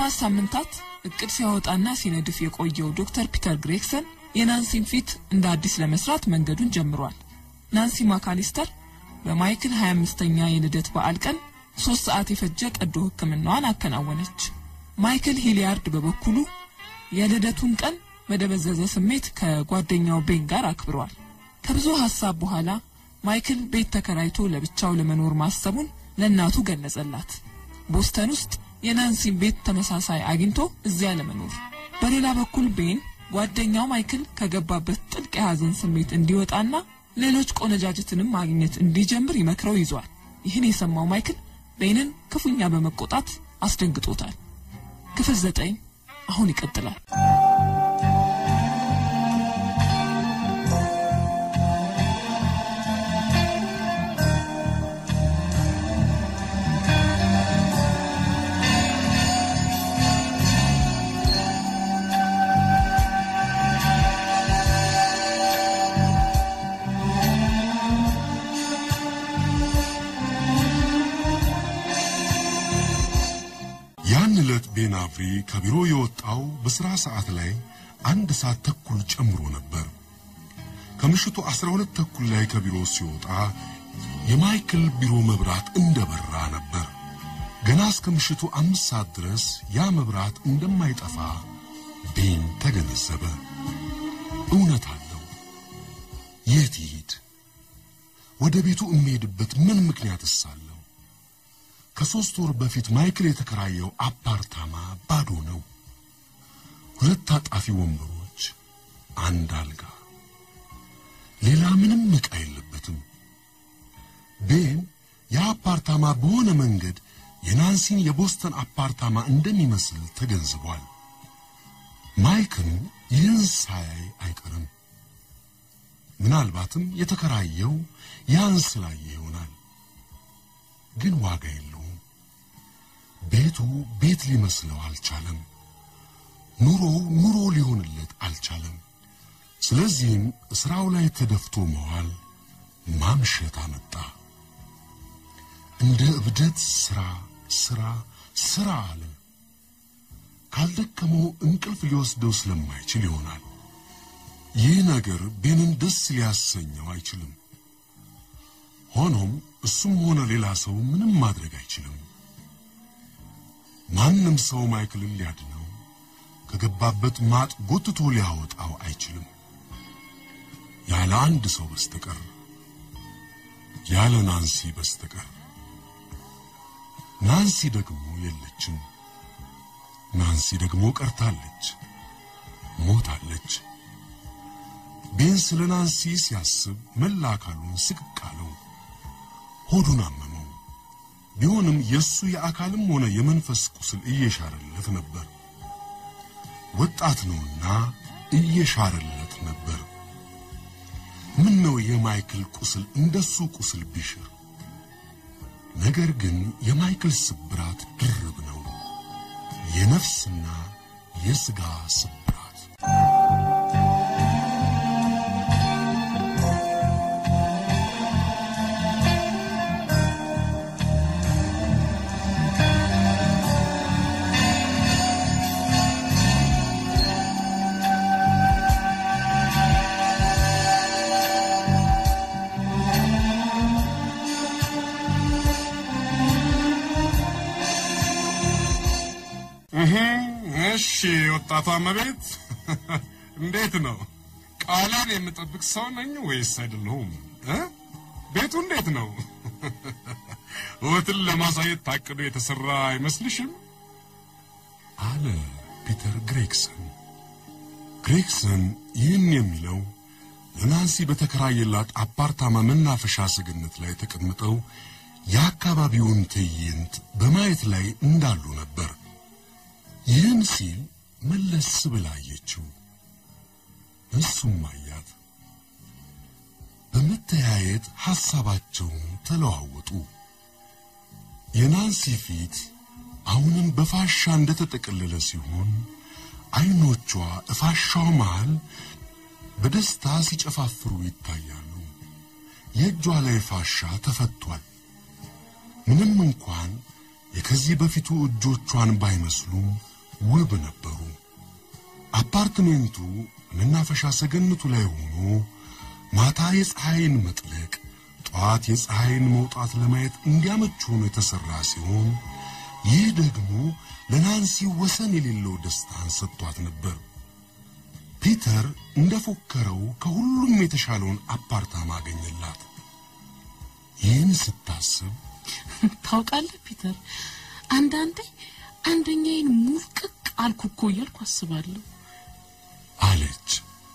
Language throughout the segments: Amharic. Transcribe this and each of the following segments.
ለሰባት ሳምንታት እቅድ ሲያወጣና ሲነድፍ የቆየው ዶክተር ፒተር ግሬግሰን የናንሲን ፊት እንደ አዲስ ለመስራት መንገዱን ጀምሯል። ናንሲ ማካሊስተር በማይክል 25ኛ የልደት በዓል ቀን ሶስት ሰዓት የፈጀ ቀዶ ሕክምናዋን አከናወነች። ማይክል ሂሊያርድ በበኩሉ የልደቱን ቀን በደበዘዘ ስሜት ከጓደኛው ቤን ጋር አክብሯል። ከብዙ ሀሳብ በኋላ ማይክል ቤት ተከራይቶ ለብቻው ለመኖር ማሰቡን ለእናቱ ገለጸላት። ቦስተን ውስጥ የናንሲን ቤት ተመሳሳይ አግኝቶ እዚያ ለመኖር። በሌላ በኩል ቤን ጓደኛው ማይክል ከገባበት ጥልቅ የሐዘን ስሜት እንዲወጣና ሌሎች ቆነጃጅትንም ማግኘት እንዲጀምር ይመክረው ይዟል። ይህን የሰማው ማይክል ቤንን ክፉኛ በመቆጣት አስደንግጦታል። ክፍል ዘጠኝ አሁን ይቀጥላል። ያን ዕለት ቤን አፍሪ ከቢሮ የወጣው በሥራ ሰዓት ላይ አንድ ሰዓት ተኩል ጨምሮ ነበር። ከምሽቱ አስራ ሁለት ተኩል ላይ ከቢሮ ሲወጣ የማይክል ቢሮ መብራት እንደበራ ነበር። ገና እስከ ምሽቱ አምስት ሰዓት ድረስ ያ መብራት እንደማይጠፋ ቤን ተገነዘበ። እውነት አለው። የት ይሂድ? ወደ ቤቱ የሚሄድበት ምን ምክንያትስ አለው? ከሦስት ወር በፊት ማይክል የተከራየው አፓርታማ ባዶ ነው። ሁለት ታጣፊ ወንበሮች፣ አንድ አልጋ፣ ሌላ ምንም ዕቃ የለበትም። ቤን የአፓርታማ በሆነ መንገድ የናንሲን የቦስተን አፓርታማ እንደሚመስል ተገንዝቧል። ማይክል ይህን ሳያይ አይቀርም። ምናልባትም የተከራየው ያን ስላየ ይሆናል። ግን ዋጋ የለውም። ቤቱ ቤት ሊመስለው አልቻለም። ኑሮው ኑሮ ሊሆንለት አልቻለም። ስለዚህም ስራው ላይ ተደፍቶ መዋል ማምሸት አመጣ። እንደ እብደት ስራ ስራ ስራ አለ። ካልደከመው እንቅልፍ ሊወስደው ስለማይችል ይሆናል። ይህ ነገር ቤንን ደስ ሊያሰኘው አይችልም። ሆኖም እሱም ሆነ ሌላ ሰው ምንም ማድረግ አይችልም። ማንም ሰው ማይክልን ሊያድነው ከገባበት ማጥ ጎትቶ ሊያወጣው አይችልም። ያለ አንድ ሰው በስተቀር ያለ ናንሲ በስተቀር። ናንሲ ደግሞ የለችም። ናንሲ ደግሞ ቀርታለች፣ ሞታለች። ቤን ስለ ናንሲ ሲያስብ መላ አካሉን ስቅቅ አለው። ሆዱን አመመው። ቢሆንም የእሱ የአካልም ሆነ የመንፈስ ቁስል እየሻረለት ነበር። ወጣት ነውና እየሻረለት ነበር። ምን ነው የማይክል ቁስል እንደሱ ቁስል ቢሽር። ነገር ግን የማይክል ስብራት ድርብ ነው፣ የነፍስና የሥጋ ስብራት። እሺ ወጣቷ መቤት እንዴት ነው? ቃሌን የምጠብቅ ሰው ነኝ ወይስ አይደለሁም? እ? ቤቱ እንዴት ነው? ውበትን ለማሳየት ታቅዶ የተሰራ አይመስልሽም? አለ ፒተር ግሬግሰን። ግሬግሰን ይህን የሚለው ለናንሲ በተከራየላት አፓርታማ መናፈሻ ሰገነት ላይ ተቀምጠው የአካባቢውን ትዕይንት በማየት ላይ እንዳሉ ነበር። ይህን ሲል መለስ ብላ አየችው። እሱም አያት። በመተያየት ሐሳባቸውን ተለዋወጡ። የናንሲ ፊት አሁንም በፋሻ እንደተጠቀለለ ሲሆን አይኖቿ እፋሻው መሃል በደስታ ሲጨፋፍሩ ይታያሉ። የእጇ ላይ ፋሻ ተፈቷል። ምንም እንኳን የከዚህ በፊቱ እጆቿን ባይመስሉም ውብ ነበሩ። አፓርትሜንቱ መናፈሻ ሰገነቱ ላይ ሆኖ ማታ የፀሐይን መጥለቅ ጠዋት የፀሐይን መውጣት ለማየት እንዲያመች ሆኖ የተሰራ ሲሆን ይህ ደግሞ ለናንሲ ወሰን የሌለው ደስታን ሰጥቷት ነበር። ፒተር እንደፎከረው ከሁሉም የተሻለውን አፓርታማ አገኘላት። ይህን ስታስብ ታውቃለህ ፒተር፣ አንዳንዴ አንደኛዬን ሙልቅቅ አልኩ እኮ እያልኩ አስባለሁ። አለች።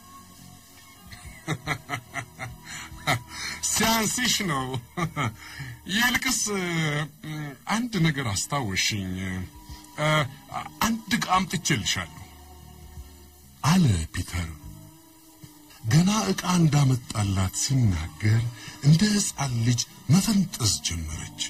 ሲያንስሽ ነው። ይልቅስ አንድ ነገር አስታወሽኝ። አንድ ዕቃ አምጥቼልሻለሁ። አለ ፒተር። ገና ዕቃ እንዳመጣላት ሲናገር እንደ ሕፃን ልጅ መፈንጠዝ ጀመረች።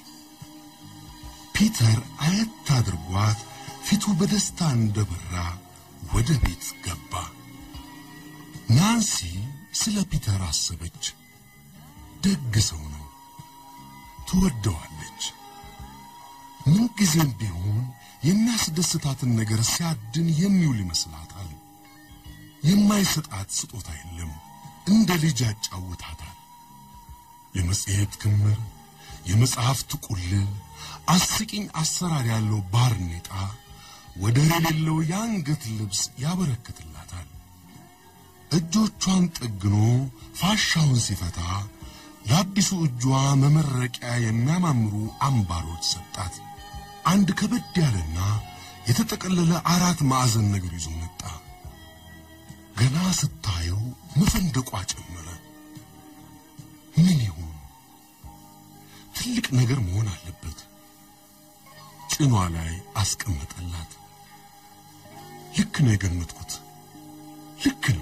ፒተር አየት አድርጓት ፊቱ በደስታ እንደበራ ወደ ቤት ገባ። ናንሲ ስለ ፒተር አሰበች። ደግ ሰው ነው፣ ትወደዋለች። ምንጊዜም ቢሆን የሚያስደስታትን ነገር ሲያድን የሚውል ይመስላታል። የማይሰጣት ስጦታ የለም። እንደ ልጅ ያጫውታታል። የመጽሔት ክምር፣ የመጽሐፍት ቁልል፣ አስቂኝ አሰራር ያለው ባርኔጣ፣ ወደር የሌለው የአንገት ልብስ ያበረክትላታል። እጆቿን ጠግኖ ፋሻውን ሲፈታ ለአዲሱ እጇ መመረቂያ የሚያማምሩ አምባሮች ሰጣት። አንድ ከበድ ያለና የተጠቀለለ አራት ማዕዘን ነገር ይዞ መጣ። ገና ስታየው መፈንደቋ ጨመረ። ምን ይሁን? ትልቅ ነገር መሆን አለበት። ጭኗ ላይ አስቀመጠላት። ልክ ነው የገመትኩት፣ ልክ ነው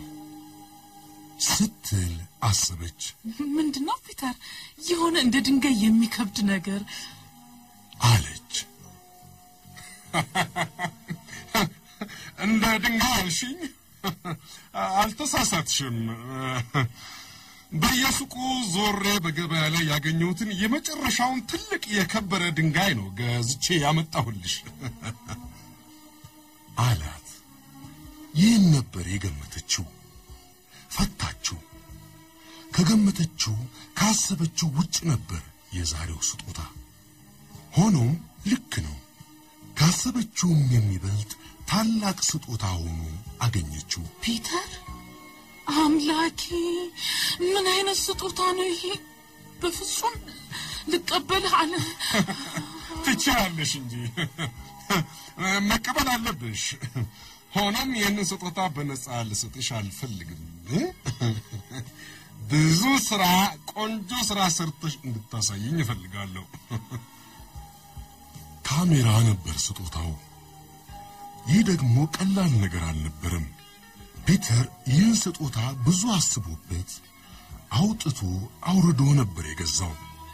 ስትል አሰበች። ምንድን ነው ፒተር? የሆነ እንደ ድንጋይ የሚከብድ ነገር አለች። እንደ ድንጋይ አልሽኝ? አልተሳሳትሽም። በየሱቁ ዞሬ በገበያ ላይ ያገኘሁትን የመጨረሻውን ትልቅ የከበረ ድንጋይ ነው ገዝቼ ያመጣሁልሽ። አላት። ይህን ነበር የገመተችው። ፈታችው። ከገመተችው ካሰበችው ውጭ ነበር የዛሬው ስጦታ። ሆኖም ልክ ነው። ካሰበችውም የሚበልጥ ታላቅ ስጦታ ሆኖ አገኘችው። ፒተር፣ አምላኬ ምን አይነት ስጦታ ነው ይሄ? በፍጹም ልቀበልህ አለ። ትችያለሽ እንጂ መቀበል አለብሽ። ሆኖም ይህንን ስጦታ በነጻ ልሰጥሽ አልፈልግም። ብዙ ስራ፣ ቆንጆ ስራ ሰርተሽ እንድታሳይኝ እፈልጋለሁ። ካሜራ ነበር ስጦታው። ይህ ደግሞ ቀላል ነገር አልነበረም። ፒተር ይህን ስጦታ ብዙ አስቦበት አውጥቶ አውርዶ ነበር የገዛው።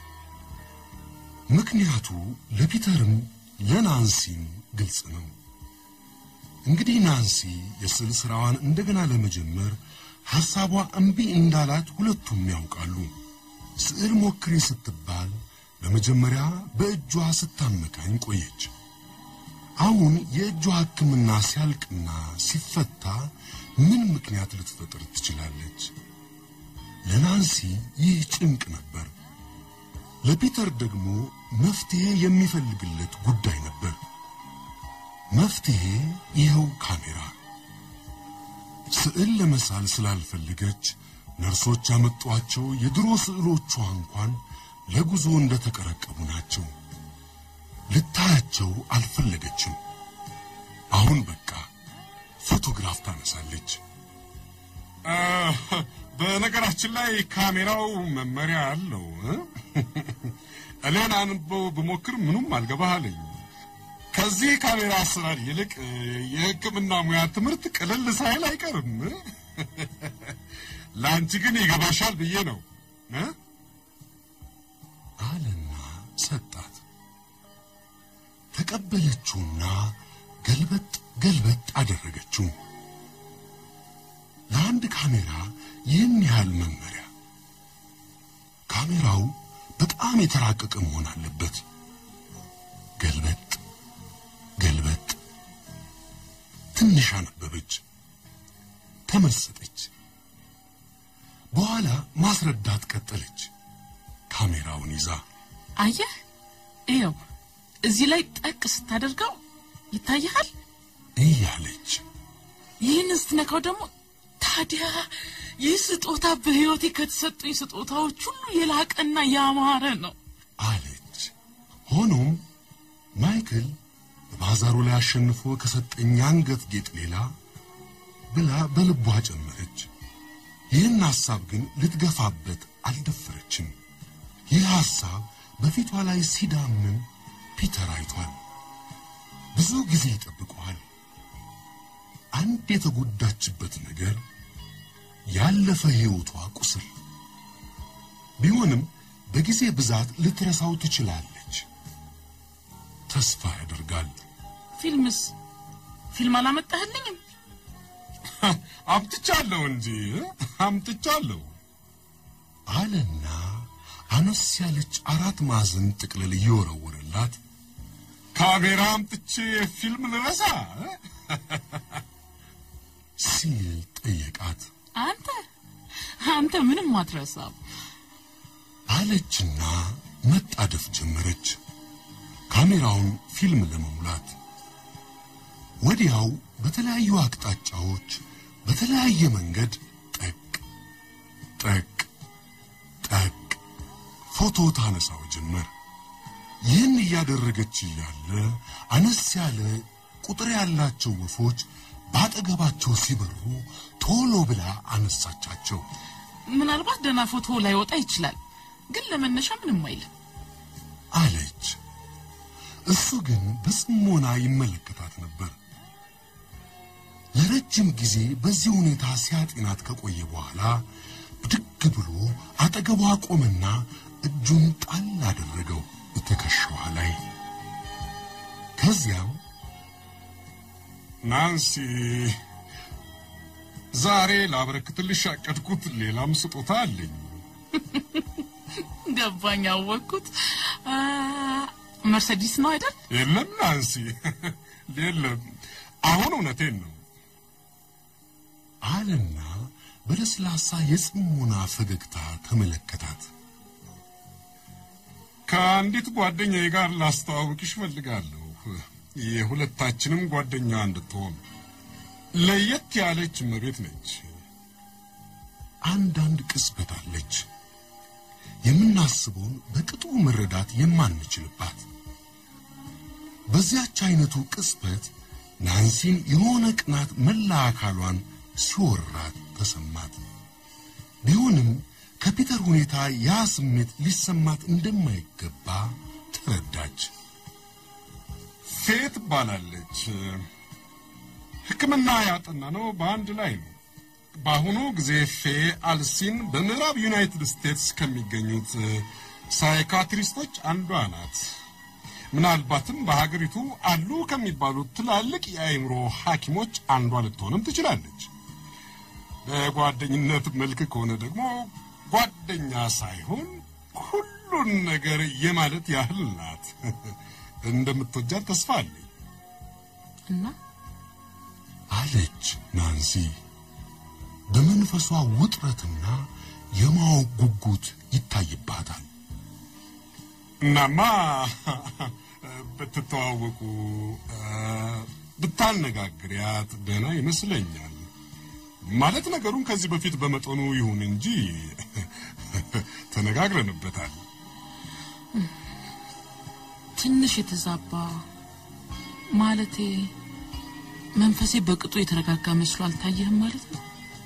ምክንያቱ ለፒተርም ለናንሲም ግልጽ ነው። እንግዲህ ናንሲ የስዕል ስራዋን እንደገና ለመጀመር ሐሳቧ እምቢ እንዳላት ሁለቱም ያውቃሉ። ስዕል ሞክሪ ስትባል በመጀመሪያ በእጇ ስታመካኝ ቆየች። አሁን የእጇ ሕክምና ሲያልቅና ሲፈታ ምን ምክንያት ልትፈጥር ትችላለች? ለናንሲ ይህ ጭንቅ ነበር። ለፒተር ደግሞ መፍትሄ የሚፈልግለት ጉዳይ ነበር። መፍትሄ ይኸው ካሜራ። ስዕል ለመሳል ስላልፈለገች ነርሶች ያመጧቸው የድሮ ስዕሎቿ እንኳን ለጉዞ እንደተቀረቀቡ ናቸው። ልታያቸው አልፈለገችም። አሁን በቃ ፎቶግራፍ ታነሳለች። በነገራችን ላይ ካሜራው መመሪያ አለው። እኔን አንበው ብሞክር ምኑም አልገባህ አለኝ። ከዚህ ካሜራ አሰራር ይልቅ የሕክምና ሙያ ትምህርት ቅልል ሳይል አይቀርም። ለአንቺ ግን ይገባሻል ብዬ ነው እ አለና ሰጣት። ተቀበለችውና ገልበጥ ገልበጥ አደረገችው። ለአንድ ካሜራ ይህን ያህል መመሪያ። ካሜራው በጣም የተራቀቀ መሆን አለበት። ገልበጥ ገልበጥ ትንሽ አነበበች፣ ተመሰጠች። በኋላ ማስረዳት ቀጠለች። ካሜራውን ይዛ አየህ፣ ይኸው እዚህ ላይ ጠቅ ስታደርገው ይታይሃል። እያለች ይህን ስትነካው ደግሞ ታዲያ ይህ ስጦታ በሕይወቴ ከተሰጡኝ ስጦታዎች ሁሉ የላቀና ያማረ ነው አለች። ሆኖም ማይክል ባዛሩ ላይ አሸንፎ ከሰጠኝ አንገት ጌጥ ሌላ ብላ በልቧ ጨመረች። ይህን ሐሳብ ግን ልትገፋበት አልደፈረችም። ይህ ሐሳብ በፊቷ ላይ ሲዳምን ፒተር አይቷል። ብዙ ጊዜ ይጠብቀዋል። አንድ የተጎዳችበት ነገር ያለፈ ሕይወቷ ቁስል ቢሆንም በጊዜ ብዛት ልትረሳው ትችላለች። ተስፋ ያደርጋል። ፊልምስ ፊልም አላመጣህልኝም? አምጥቻለሁ እንጂ አምጥቻለሁ። አለና አነስ ያለች አራት ማዕዘን ጥቅልል እየወረወረላት ካሜራ አምጥቼ ፊልም ልረሳ ሲል ጠየቃት። አንተ አንተ ምንም አትረሳም። አለችና መጣደፍ ጀመረች ካሜራውን ፊልም ለመሙላት። ወዲያው በተለያዩ አቅጣጫዎች በተለያየ መንገድ ጠቅ ጠቅ ጠቅ ፎቶ ታነሳው ጀመር። ይህን እያደረገች እያለ አነስ ያለ ቁጥር ያላቸው ወፎች ባጠገባቸው ሲበሩ ቶሎ ብላ አነሳቻቸው። ምናልባት ደህና ፎቶ ላይወጣ ይችላል፣ ግን ለመነሻ ምንም አይልም። አለች። እሱ ግን በጽሞና ይመለከታት ነበር። ለረጅም ጊዜ በዚህ ሁኔታ ሲያጤናት ከቆየ በኋላ ብድግ ብሎ አጠገቧ ቆመና እጁን ጣል አደረገው ትከሻዋ ላይ። ከዚያም ናንሲ፣ ዛሬ ላበረክትልሽ ያቀድኩት ሌላም ስጦታ አለኝ። ገባኝ፣ አወቅኩት። አ፣ መርሴዲስ ነው አይደል? የለም ናንሲ፣ የለም። አሁን እውነቴን ነው። አለና በለስላሳ የጽሞና ፈገግታ ተመለከታት። ከአንዲት ጓደኛዬ ጋር ላስተዋውቅሽ እፈልጋለሁ። የሁለታችንም ጓደኛ እንድትሆን ለየት ያለች እመቤት ነች። አንዳንድ ቅጽበት አለች የምናስበውን በቅጡ መረዳት የማንችልባት። በዚያች አይነቱ ቅጽበት ናንሲን የሆነ ቅናት መላ አካሏን ሲወራት ተሰማት። ቢሆንም ከፒተር ሁኔታ ያ ስሜት ሊሰማት እንደማይገባ ተረዳች። ፌ ትባላለች። ሕክምና ያጠና ነው በአንድ ላይ ነው። በአሁኑ ጊዜ ፌ አልሲን በምዕራብ ዩናይትድ ስቴትስ ከሚገኙት ሳይካትሪስቶች አንዷ ናት። ምናልባትም በሀገሪቱ አሉ ከሚባሉት ትላልቅ የአእምሮ ሐኪሞች አንዷ ልትሆንም ትችላለች። በጓደኝነት መልክ ከሆነ ደግሞ ጓደኛ ሳይሆን ሁሉን ነገር የማለት ያህል ናት። እንደምትወጃት ተስፋ አለኝ። እና አለች ናንሲ። በመንፈሷ ውጥረትና የማወቅ ጉጉት ይታይባታል። እናማ ብትተዋወቁ ብታነጋግሪያት ደህና ይመስለኛል። ማለት ነገሩን ከዚህ በፊት በመጠኑ ይሁን እንጂ ተነጋግረንበታል። ትንሽ የተዛባ ማለቴ መንፈሴ በቅጡ የተረጋጋ መስሎ አልታየህም ማለት ነው?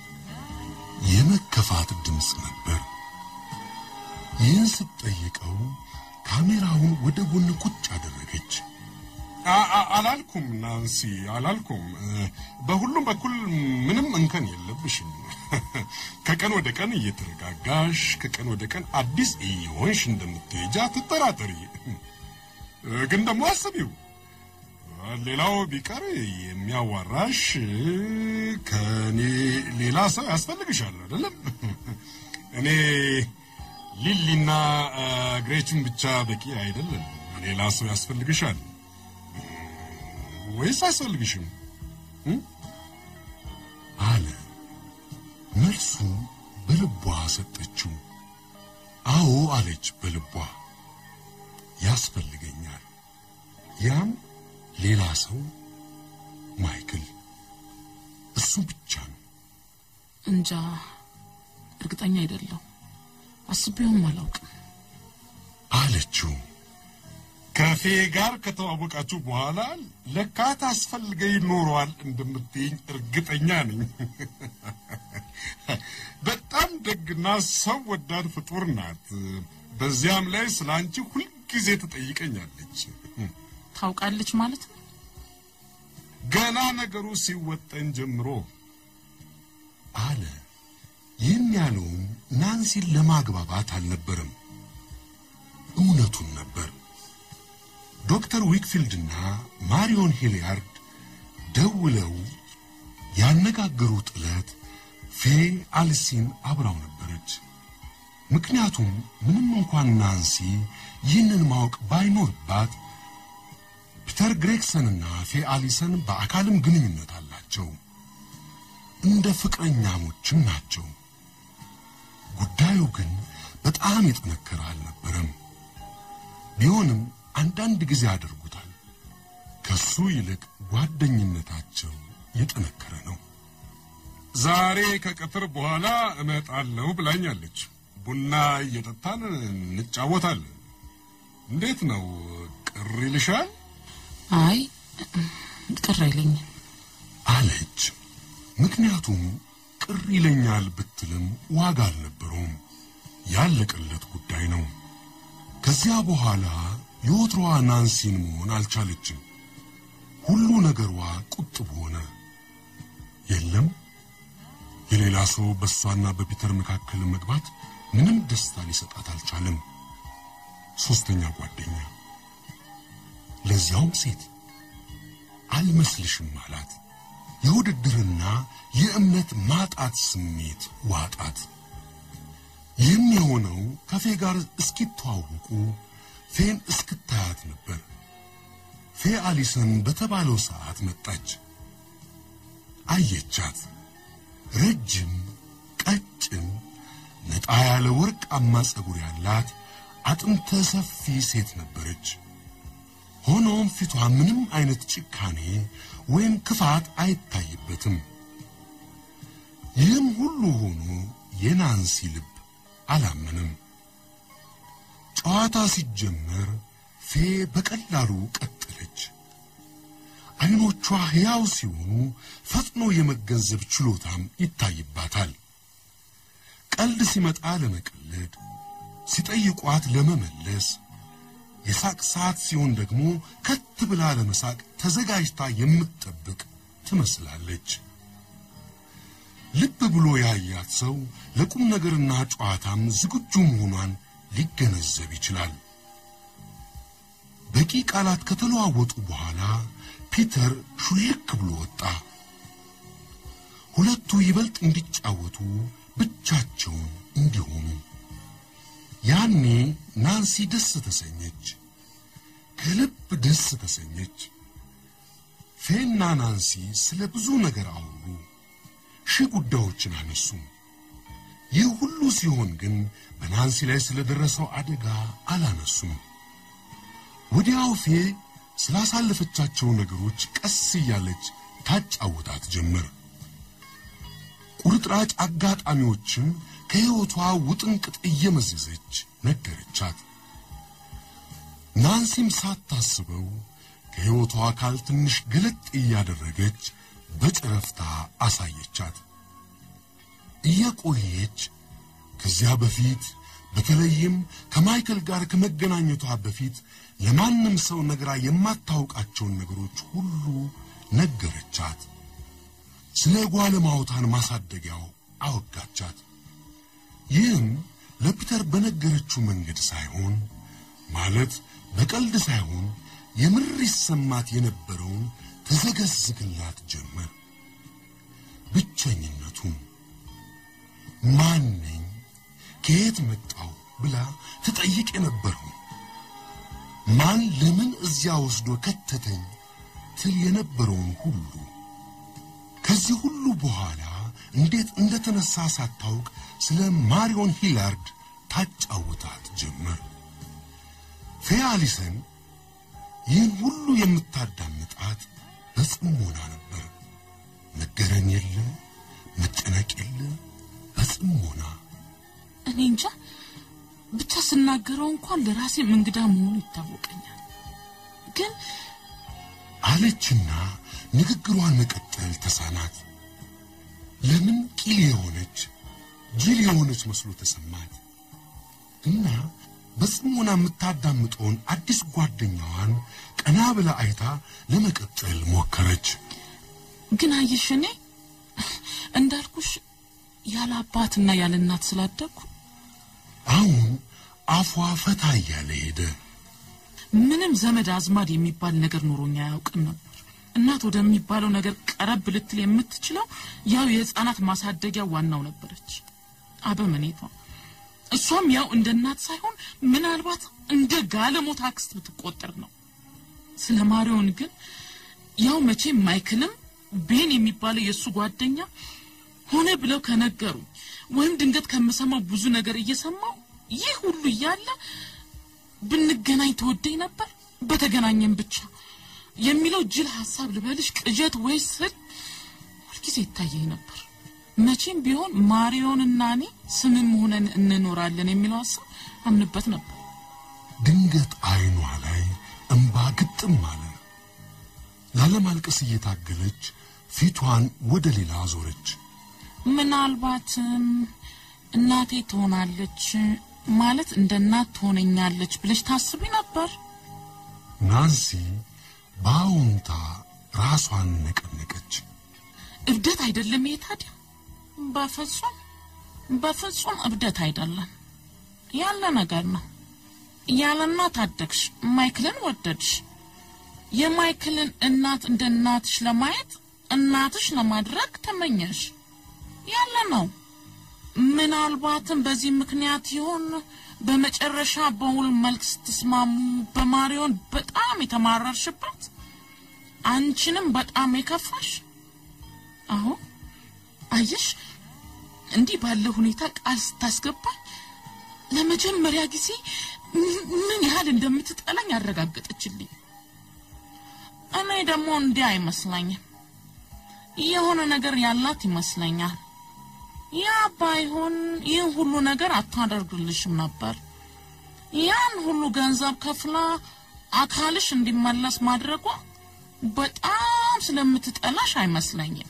የመከፋት ድምፅ ነበር። ይህን ስትጠይቀው ካሜራውን ወደ ጎን ቁጭ አደረገች። አ- አ- አላልኩም ናንሲ፣ አላልኩም። በሁሉም በኩል ምንም እንከን የለብሽም። ከቀን ወደ ቀን እየተረጋጋሽ ከቀን ወደ ቀን አዲስ እየሆንሽ እንደምትሄጃ ትጠራጠሪ። ግን ደግሞ አስቢው፣ ሌላው ቢቀር የሚያዋራሽ ከኔ ሌላ ሰው ያስፈልግሻል አይደለም? እኔ ሊሊና ግሬችን ብቻ በቂ አይደለም። ሌላ ሰው ያስፈልግሻል ወይስ አያስፈልግሽም? አለ። መልሱ በልቧ ሰጠችው። አዎ አለች በልቧ ያስፈልገኛል። ያም ሌላ ሰው ማይክል፣ እሱ ብቻ ነው። እንጃ እርግጠኛ አይደለሁ። አስቤውም አላውቅም። አለችው። ከፌ ጋር ከተዋወቃችሁ በኋላ ለካ ታስፈልገኝ ኖሯል እንደምትይኝ እርግጠኛ ነኝ። በጣም ደግና ሰው ወዳድ ፍጡር ናት። በዚያም ላይ ስለ አንቺ ሁልጊዜ ትጠይቀኛለች። ታውቃለች ማለት ነው። ገና ነገሩ ሲወጠን ጀምሮ አለ። ይህን ያለውም ናንሲን ለማግባባት አልነበረም፣ እውነቱን ነበር። ዶክተር ዊክፊልድና ማሪዮን ሂሊያርድ ደውለው ያነጋገሩት ዕለት ፌ አልሲን አብራው ነበረች። ምክንያቱም ምንም እንኳን ናንሲ ይህንን ማወቅ ባይኖርባት ፒተር ግሬግሰንና ፌ አሊሰን በአካልም ግንኙነት አላቸው። እንደ ፍቅረኛሞችም ናቸው። ጉዳዩ ግን በጣም የጠነከረ አልነበረም። ቢሆንም አንዳንድ ጊዜ ያደርጉታል። ከሱ ይልቅ ጓደኝነታቸው የጠነከረ ነው። ዛሬ ከቀትር በኋላ እመጣለሁ ብላኛለች። ቡና እየጠጣን እንጫወታለን። እንዴት ነው? ቅር ይልሻል? አይ ቅር አይለኝም። አለች። ምክንያቱም ቅር ይለኛል ብትልም ዋጋ አልነበረውም። ያለቀለት ጉዳይ ነው። ከዚያ በኋላ የወትሮዋ ናንሲን መሆን አልቻለችም። ሁሉ ነገሯ ቁጥብ ሆነ። የለም የሌላ ሰው በእሷና በፒተር መካከል መግባት ምንም ደስታ ሊሰጣት አልቻለም። ሶስተኛ ጓደኛ፣ ለዚያውም ሴት አልመስልሽም አላት። የውድድርና የእምነት ማጣት ስሜት ዋጣት። ይህም የሆነው ከፌ ጋር እስኪተዋወቁ ፌን እስክታያት ነበር። ፌ አሊሰን በተባለው ሰዓት መጣች። አየቻት። ረጅም፣ ቀጭን፣ ነጣ ያለ ወርቃማ ጸጉር ያላት አጥንተ ሰፊ ሴት ነበረች። ሆኖም ፊቷ ምንም አይነት ጭካኔ ወይም ክፋት አይታይበትም። ይህም ሁሉ ሆኖ የናንሲ ልብ አላመንም። ጨዋታ ሲጀመር ፌ በቀላሉ ቀጠለች። አይኖቿ ሕያው ሲሆኑ ፈጥኖ የመገንዘብ ችሎታም ይታይባታል። ቀልድ ሲመጣ ለመቀለድ፣ ሲጠይቋት ለመመለስ፣ የሳቅ ሰዓት ሲሆን ደግሞ ከት ብላ ለመሳቅ ተዘጋጅታ የምትጠብቅ ትመስላለች። ልብ ብሎ ያያት ሰው ለቁም ነገርና ጨዋታም ዝግጁ መሆኗን ሊገነዘብ ይችላል። በቂ ቃላት ከተለዋወጡ በኋላ ፒተር ሹልክ ብሎ ወጣ። ሁለቱ ይበልጥ እንዲጫወቱ ብቻቸውን እንዲሆኑ። ያኔ ናንሲ ደስ ተሰኘች፣ ከልብ ደስ ተሰኘች። ፌና ናንሲ ስለ ብዙ ነገር አወሩ፣ ሺህ ጉዳዮችን አነሱ። ይህ ሁሉ ሲሆን ግን በናንሲ ላይ ስለደረሰው አደጋ አላነሱም። ወዲያው ፌ ስላሳለፈቻቸው ነገሮች ቀስ እያለች ታጫውታት ጀመር። ቁርጥራጭ አጋጣሚዎችም ከሕይወቷ ውጥንቅጥ እየመዘዘች ነገረቻት። ናንሲም ሳታስበው ከሕይወቷ አካል ትንሽ ገለጥ እያደረገች በጨረፍታ አሳየቻት። እየቆየች ከዚያ በፊት በተለይም ከማይከል ጋር ከመገናኘቷ በፊት ለማንም ሰው ነግራ የማታውቃቸውን ነገሮች ሁሉ ነገረቻት። ስለ ጓለማውታን ማሳደጊያው አወጋቻት። ይህም ለፒተር በነገረችው መንገድ ሳይሆን ማለት በቀልድ ሳይሆን የምር ይሰማት የነበረውን ተዘገዝግላት ጀመር። ብቸኝነቱን ማን ነኝ ከየት መጣው ብላ ትጠይቅ የነበረው ማን ለምን እዚያ ወስዶ ከተተኝ ትል የነበረውን ሁሉ ከዚህ ሁሉ በኋላ እንዴት እንደተነሳ ሳታውቅ ስለ ማሪዮን ሂላርድ ታጫውታት ጀመር። ፌያሊሰን ይህን ሁሉ የምታዳምጣት በጽሞና ነበር። መገረም የለ፣ መጨነቅ የለ፣ በጽሞና እኔ እንጃ ብቻ ስናገረው እንኳን ለራሴም እንግዳ መሆኑ ይታወቀኛል። ግን አለችና ንግግሯን መቀጠል ተሳናት። ለምን ቂል የሆነች ጅል የሆነች መስሎ ተሰማት እና በጽሞና የምታዳምጠውን አዲስ ጓደኛዋን ቀና ብላ አይታ ለመቀጠል ሞከረች። ግን አየሽ እኔ እንዳልኩሽ ያለ አባትና ያለ እናት ስላደግኩ አሁን አፏ ፈታ እያለ ሄደ። ምንም ዘመድ አዝማድ የሚባል ነገር ኖሮኛ አያውቅም ነበር። እናት ወደሚባለው ነገር ቀረብ ልትል የምትችለው ያው የህፃናት ማሳደጊያ ዋናው ነበረች አበመኔቷ። እሷም ያው እንደ እናት ሳይሆን ምናልባት እንደ ጋለሞታ አክስት ብትቆጠር ነው። ስለ ማሪዮን ግን ያው መቼም ማይክልም ቤን የሚባለው የእሱ ጓደኛ ሆነ ብለው ከነገሩኝ ወይም ድንገት ከምሰማው ብዙ ነገር እየሰማው ይህ ሁሉ እያለ ብንገናኝ ተወደኝ ነበር በተገናኘን ብቻ የሚለው ጅል ሀሳብ ልበልሽ ቅዠት ወይስ ህል ሁልጊዜ ይታየኝ ነበር። መቼም ቢሆን ማሪዮንና እኔ ስምም ሆነን እንኖራለን የሚለው ሀሳብ አምንበት ነበር። ድንገት አይኗ ላይ እንባ ግጥም አለ። ላለማልቀስ እየታገለች ፊቷን ወደ ሌላ አዞረች። ምናልባትም እናቴ ትሆናለች ማለት እንደ እናት ትሆነኛለች ብለሽ ታስቢ ነበር? ናንሲ በአዎንታ ራሷን ነቀነቀች። እብደት አይደለም ይሄ ታዲያ? በፍጹም በፍጹም እብደት አይደለም፣ ያለ ነገር ነው። ያለ እናት አደግሽ፣ ማይክልን ወደድሽ። የማይክልን እናት እንደ እናትሽ ለማየት እናትሽ ለማድረግ ተመኘሽ፣ ያለ ነው። ምናልባትም በዚህ ምክንያት ይሆን በመጨረሻ በውል መልክ ስትስማሙ በማሪዮን በጣም የተማረርሽበት አንቺንም በጣም የከፋሽ። አዎ አየሽ፣ እንዲህ ባለ ሁኔታ ቃል ስታስገባኝ ለመጀመሪያ ጊዜ ምን ያህል እንደምትጠላኝ ያረጋገጠችልኝ። እኔ ደግሞ እንዲህ አይመስለኝም። የሆነ ነገር ያላት ይመስለኛል። ያ ባይሆን ይህን ሁሉ ነገር አታደርግልሽም ነበር። ያን ሁሉ ገንዘብ ከፍላ አካልሽ እንዲመለስ ማድረጓ በጣም ስለምትጠላሽ አይመስለኝም።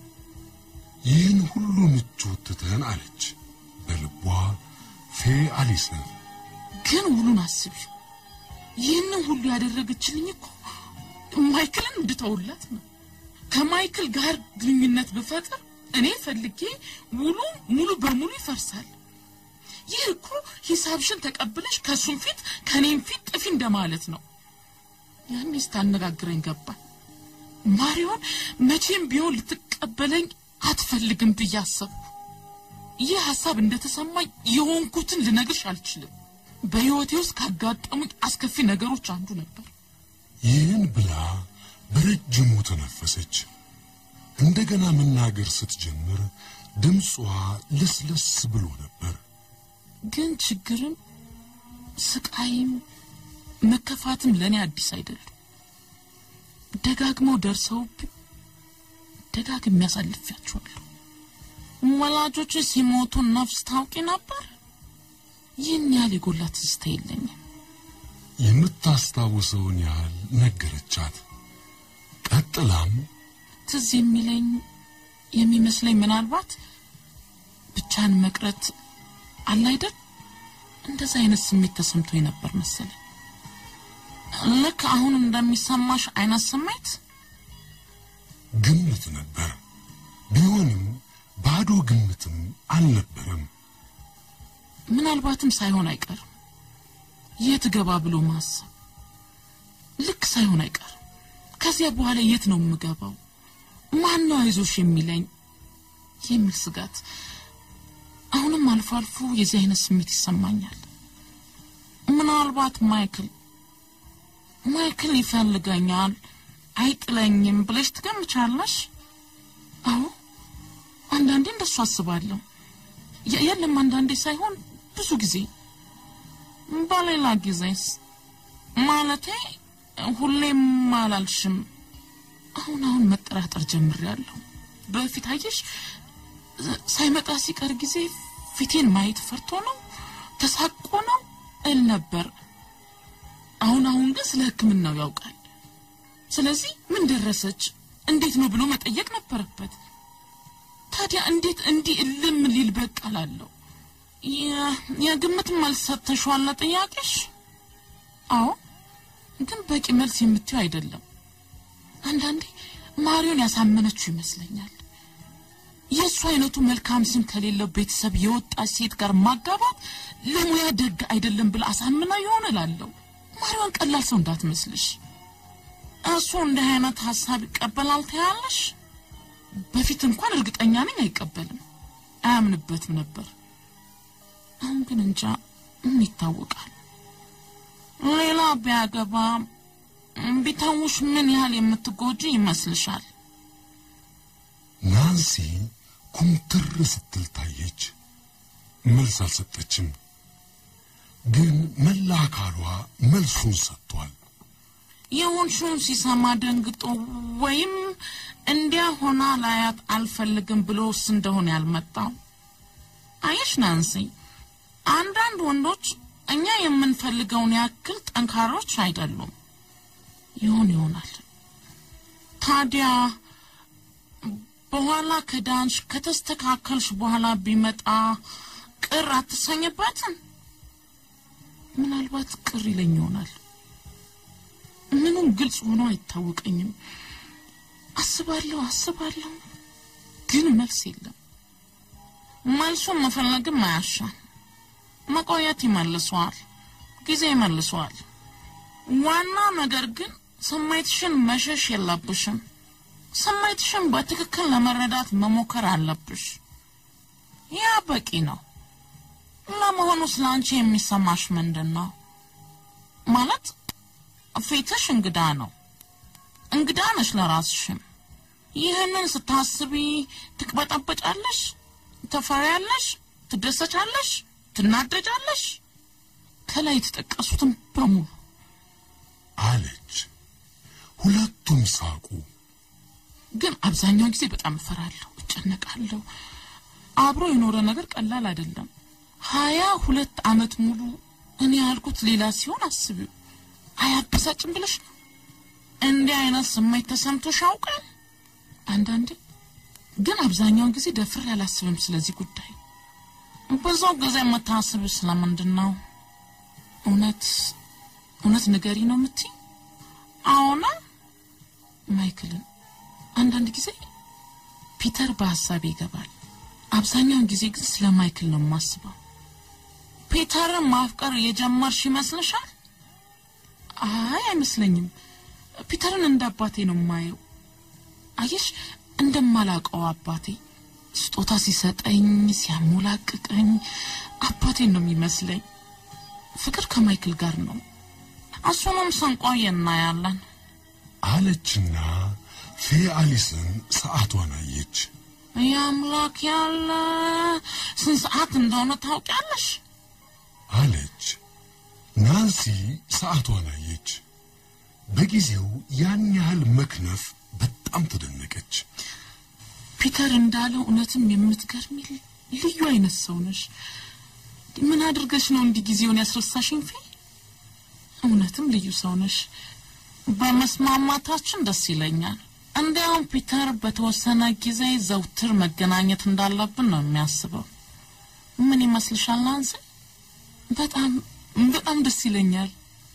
ይህን ሁሉ ምቾት ትተን አለች በልቧ ፌ አሊሰን። ግን ውሉን አስቢው። ይህንን ሁሉ ያደረገችልኝ እኮ ማይክልን እንድተውላት ነው። ከማይክል ጋር ግንኙነት ብፈጥር እኔ ፈልጌ ውሉ ሙሉ በሙሉ ይፈርሳል። ይህ እኮ ሂሳብሽን ተቀብለሽ ከእሱም ፊት ከእኔም ፊት ጥፊ እንደማለት ነው። ያኔ ስታነጋግረኝ ገባኝ። ማሪዮን መቼም ቢሆን ልትቀበለኝ አትፈልግም ብዬ አሰብኩ። ይህ ሀሳብ እንደተሰማኝ የሆንኩትን ልነግርሽ አልችልም። በሕይወቴ ውስጥ ካጋጠሙኝ አስከፊ ነገሮች አንዱ ነበር። ይህን ብላ በረጅሙ ተነፈሰች። እንደገና መናገር ስትጀምር ድምጿ ለስለስ ብሎ ነበር። ግን ችግርም ስቃይም መከፋትም ለእኔ አዲስ አይደሉም። ደጋግመው ደርሰውብኝ ደጋግሜ አሳልፌያቸዋለሁ። ወላጆች ሲሞቱ ነፍስ ታውቂ ነበር? ይህን ያህል የጎላ ትዝታ የለኝም። የምታስታውሰውን ያህል ነገረቻት። ቀጥላም ትዝ የሚለኝ የሚመስለኝ ምናልባት ብቻን መቅረት አለ አይደል? እንደዛ አይነት ስሜት ተሰምቶኝ ነበር መሰለኝ። ልክ አሁን እንደሚሰማሽ አይነት ስሜት ግምት ነበር። ቢሆንም ባዶ ግምትም አልነበረም። ምናልባትም ሳይሆን አይቀርም። የት ገባ ብሎ ማሰብ ልክ ሳይሆን አይቀርም። ከዚያ በኋላ የት ነው የምገባው? ማን ነው አይዞሽ የሚለኝ የሚል ስጋት አሁንም አልፎ አልፎ የዚህ አይነት ስሜት ይሰማኛል። ምናልባት ማይክል ማይክል ይፈልገኛል አይጥለኝም ብለሽ ትገምቻለሽ? አዎ አንዳንዴ እንደሱ አስባለሁ። የ- የለም አንዳንዴ ሳይሆን ብዙ ጊዜ። በሌላ ጊዜስ ማለቴ ሁሌም አላልሽም። አሁን አሁን መጠራጠር ጀምሬያለሁ። በፊት አየሽ ሳይመጣ ሲቀር ጊዜ ፊቴን ማየት ፈርቶ ነው ተሳቆ ነው እል ነበር። አሁን አሁን ግን ስለ ሕክምናው ያውቃል። ስለዚህ ምን ደረሰች እንዴት ነው ብሎ መጠየቅ ነበረበት። ታዲያ እንዴት እንዲህ እልም ሊል በቃ ላለሁ የግምት መልስ ሰጥተሽዋል ለጥያቄሽ? አዎ፣ ግን በቂ መልስ የምትይው አይደለም። አንዳንዴ ማሪዮን ያሳመነችው ይመስለኛል። የእሱ አይነቱ መልካም ስም ከሌለው ቤተሰብ የወጣች ሴት ጋር ማጋባት ለሙያ ደግ አይደለም ብላ አሳምና ይሆን እላለሁ። ማሪዮን ቀላል ሰው እንዳትመስልሽ። እሱ እንዲህ አይነት ሀሳብ ይቀበላል ትያለሽ? በፊት እንኳን እርግጠኛ ነኝ አይቀበልም፣ አያምንበትም ነበር። አሁን ግን እንጃ ምን ይታወቃል። ሌላ ቢያገባ ቢተውሽ ምን ያህል የምትጎጂ ይመስልሻል? ናንሲ ኩምትር ስትል ታየች። መልስ አልሰጠችም። ግን መላ አካሏ መልሱን ሰጥቷል። የሆንሽውን ሲሰማ ደንግጦ ወይም እንዲያ ሆና ላያት አልፈልግም ብሎስ እንደሆነ ያልመጣው። አየሽ ናንሲ፣ አንዳንድ ወንዶች እኛ የምንፈልገውን ያክል ጠንካሮች አይደሉም። ይሆን ይሆናል። ታዲያ በኋላ ከዳንሽ ከተስተካከልሽ በኋላ ቢመጣ ቅር አትሰኝበትም? ምናልባት ቅር ይለኝ ይሆናል። ምኑም ግልጽ ሆኖ አይታወቀኝም። አስባለሁ አስባለሁ፣ ግን መልስ የለም። መልሱን መፈለግም አያሻም። መቆየት ይመልሰዋል፣ ጊዜ ይመልሰዋል። ዋና ነገር ግን ስሜትሽን መሸሽ የለብሽም። ስሜትሽን በትክክል ለመረዳት መሞከር አለብሽ። ያ በቂ ነው። ለመሆኑ ስለ አንቺ የሚሰማሽ ምንድን ነው? ማለት ፊትሽ እንግዳ ነው። እንግዳ ነሽ ለራስሽም። ይህንን ስታስቢ ትቅበጠበጫለሽ፣ ትፈሪያለሽ፣ ትደሰቻለሽ፣ ትናደጃለሽ። ከላይ የተጠቀሱትን በሙሉ አለች። ሁለቱም ሳቁ። ግን አብዛኛውን ጊዜ በጣም እፈራለሁ፣ እጨነቃለሁ። አብሮ የኖረ ነገር ቀላል አይደለም። ሀያ ሁለት አመት ሙሉ እኔ ያልኩት ሌላ ሲሆን አስቢው። አያበሳጭም ብለሽ ነው? እንዲህ አይነት ስሜት ተሰምቶሽ ያውቃል? አንዳንዴ ግን አብዛኛውን ጊዜ ደፍሬ አላስብም ስለዚህ ጉዳይ። ብዙው ጊዜ የምታስብ ስለምንድን ነው? እውነት እውነት ንገሪ ነው የምትይ? አዎና ማይክልን አንዳንድ ጊዜ ፒተር በሀሳቤ ይገባል። አብዛኛውን ጊዜ ግን ስለ ማይክል ነው የማስበው። ፒተርን ማፍቀር የጀመርሽ ይመስልሻል? አይ አይመስለኝም። ፒተርን እንደ አባቴ ነው የማየው። አየሽ፣ እንደማላውቀው አባቴ ስጦታ ሲሰጠኝ፣ ሲያሞላቅቀኝ አባቴን ነው የሚመስለኝ። ፍቅር ከማይክል ጋር ነው። እሱንም ስንቆይ እናያለን። አለችና ፌ አሊስን ሰዓቷን አየች። የአምላክ ያለ ስንት ሰዓት እንደሆነ ታውቂያለሽ? አለች። ናንሲ ሰዓቷን አየች። በጊዜው ያን ያህል መክነፍ በጣም ተደነቀች። ፒተር እንዳለው እውነትም የምትገርሚ ልዩ አይነት ሰው ነሽ። ምን አድርገሽ ነው እንዲህ ጊዜውን ያስረሳሽኝ? ፌ እውነትም ልዩ ሰው ነሽ። በመስማማታችን ደስ ይለኛል። እንዲያውም ፒተር በተወሰነ ጊዜ ዘውትር መገናኘት እንዳለብን ነው የሚያስበው። ምን ይመስልሻል ናንሲ? በጣም በጣም ደስ ይለኛል።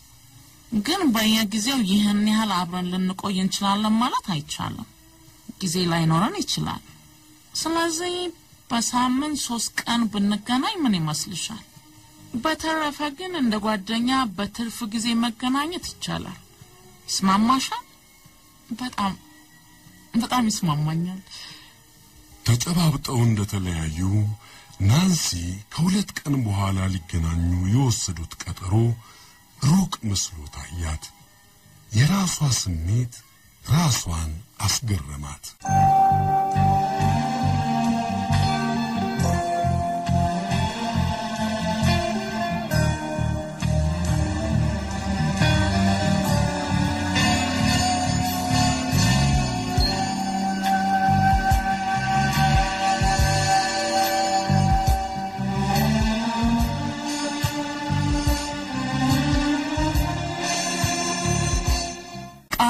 ግን በየጊዜው ይህን ያህል አብረን ልንቆይ እንችላለን ማለት አይቻልም። ጊዜ ላይኖረን ይችላል። ስለዚህ በሳምንት ሶስት ቀን ብንገናኝ ምን ይመስልሻል? በተረፈ ግን እንደ ጓደኛ በትርፍ ጊዜ መገናኘት ይቻላል። ይስማማሻል? በጣም በጣም ይስማማኛል። ተጨባብጠው እንደተለያዩ ናንሲ ከሁለት ቀን በኋላ ሊገናኙ የወሰዱት ቀጠሮ ሩቅ መስሎ ታያት። የራሷ ስሜት ራሷን አስገረማት።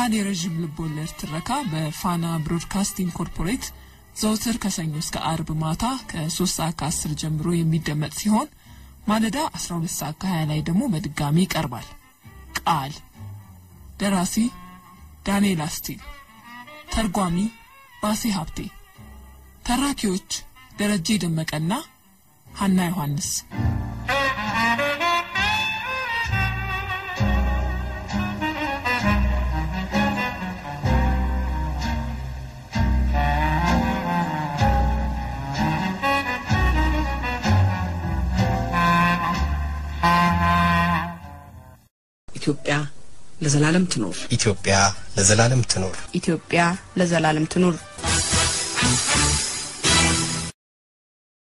ፈጣን የረዥም ልቦለድ ትረካ በፋና ብሮድካስቲንግ ኮርፖሬት ዘውትር ከሰኞ እስከ አርብ ማታ ከ3 ሰዓት ከ10 ጀምሮ የሚደመጥ ሲሆን ማለዳ 12 ሰዓት ከ20 ላይ ደግሞ በድጋሚ ይቀርባል። ቃል ደራሲ ዳንኤል አስቲን፣ ተርጓሚ ባሴ ሀብቴ፣ ተራኪዎች ደረጀ ደመቀና ሀና ዮሐንስ። ኢትዮጵያ ለዘላለም ትኖር። ኢትዮጵያ ለዘላለም ትኖር። ኢትዮጵያ ለዘላለም ትኑር።